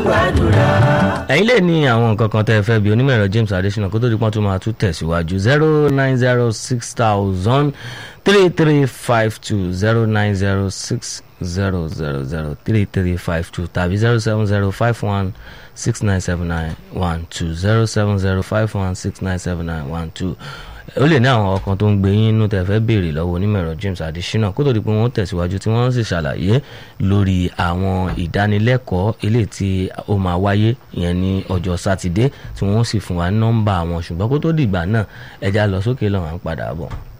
gbàdúrà. ẹ̀yin lè ní àwọn nǹkan kan tẹ́ ẹ fẹ́ bí onímọ̀ ẹ̀rọ James Adesina kó tó di pọ́n tó máa tún tẹ̀síwájú zero nine zero six thousand three three five two zero nine zero six zero zero zero three three five two tàbí zero seven zero five one six nine seven nine one two zero seven zero five one six nine seven nine one two ó lè ní àwọn ọkàn tó ń gbé yín inú tẹ́ fẹ́ béèrè lọ́wọ́ onímọ̀ ẹ̀rọ James Adesina kó tó di pé wọ́n tẹ̀síwájú tí wọ́n sì ṣàlàyé lórí àwọn ìdánilẹ́kọ̀ọ́ eléyìí tí ó máa wáyé ìyẹn ní ọjọ́ sátidé tí wọ́n sì fún wa nọ́mbà wọn ṣùgbọ́n kó tó dìgbà náà ẹja lọ sókè lọ́wọ́ à ń padà bọ̀.